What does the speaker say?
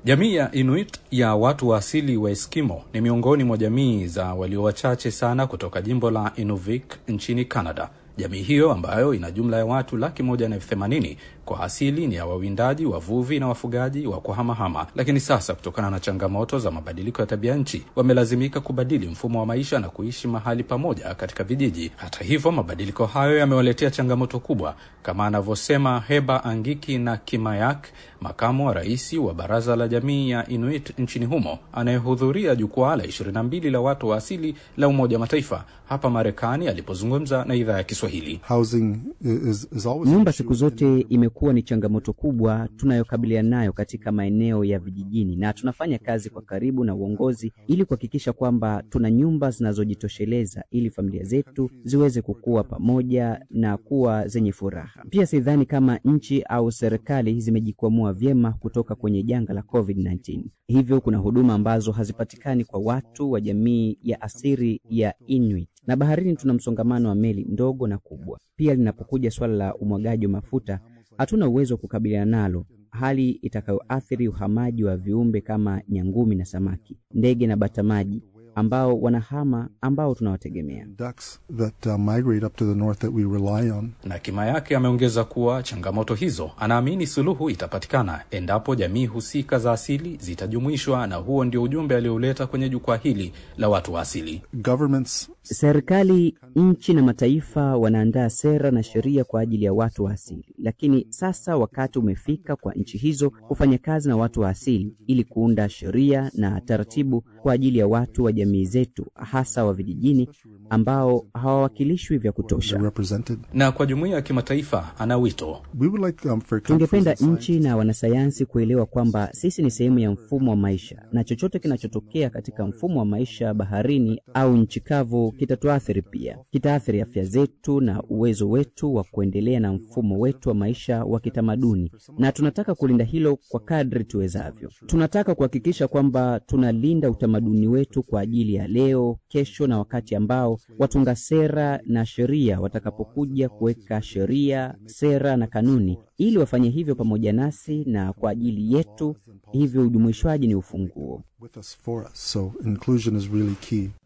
Jamii ya Inuit ya watu wa asili wa Eskimo ni miongoni mwa jamii za walio wachache sana kutoka jimbo la Inuvik nchini Canada. Jamii hiyo ambayo ina jumla ya watu laki moja na elfu themanini kwa asili ni ya wawindaji, wavuvi na wafugaji wa kuhamahama, lakini sasa kutokana na changamoto za mabadiliko ya tabia nchi wamelazimika kubadili mfumo wa maisha na kuishi mahali pamoja katika vijiji. Hata hivyo, mabadiliko hayo yamewaletea changamoto kubwa, kama anavyosema Heba Angiki na Kimayak, makamu wa rais wa baraza la jamii ya Inuit nchini humo, anayehudhuria jukwaa la 22 la watu wa asili la Umoja wa Mataifa hapa Marekani, alipozungumza na idhaa ya Kiswahili. Housing is, is always an Nyumba issue siku zote imekuwa ni changamoto kubwa tunayokabiliana nayo katika maeneo ya vijijini, na tunafanya kazi kwa karibu na uongozi ili kuhakikisha kwamba tuna nyumba zinazojitosheleza ili familia zetu ziweze kukua pamoja na kuwa zenye furaha. Pia sidhani kama nchi au serikali zimejikwamua vyema kutoka kwenye janga la COVID-19. Hivyo kuna huduma ambazo hazipatikani kwa watu wa jamii ya asili ya Inuit, na baharini tuna msongamano wa meli ndogo na kubwa. Pia linapokuja suala la umwagaji wa mafuta hatuna uwezo wa kukabiliana nalo, hali itakayoathiri uhamaji wa viumbe kama nyangumi na samaki, ndege na batamaji ambao wanahama, ambao tunawategemea. ducks that uh, migrate up to the north that we rely on. na kima yake ameongeza kuwa changamoto hizo anaamini suluhu itapatikana endapo jamii husika za asili zitajumuishwa, na huo ndio ujumbe alioleta kwenye jukwaa hili la watu wa asili. Governments Serikali, nchi na mataifa wanaandaa sera na sheria kwa ajili ya watu wa asili, lakini sasa wakati umefika kwa nchi hizo kufanya kazi na watu wa asili ili kuunda sheria na taratibu kwa ajili ya watu wa jamii zetu, hasa wa vijijini ambao hawawakilishwi vya are kutosha. represented. Na kwa jumuiya ya kimataifa ana wito We would like um, for Tungependa countries and nchi na wanasayansi kuelewa kwamba sisi ni sehemu ya mfumo wa maisha, na chochote kinachotokea katika mfumo wa maisha baharini au nchi kavu kitatuathiri pia. Kitaathiri afya zetu na uwezo wetu wa kuendelea na mfumo wetu wa maisha wa kitamaduni, na tunataka kulinda hilo kwa kadri tuwezavyo. Tunataka kuhakikisha kwamba tunalinda utamaduni wetu kwa ajili ya leo, kesho na wakati ambao watunga sera na sheria watakapokuja kuweka sheria, sera na kanuni ili wafanye hivyo pamoja nasi na kwa ajili yetu. Hivyo ujumuishwaji ni ufunguo. with us for us. So inclusion is really key.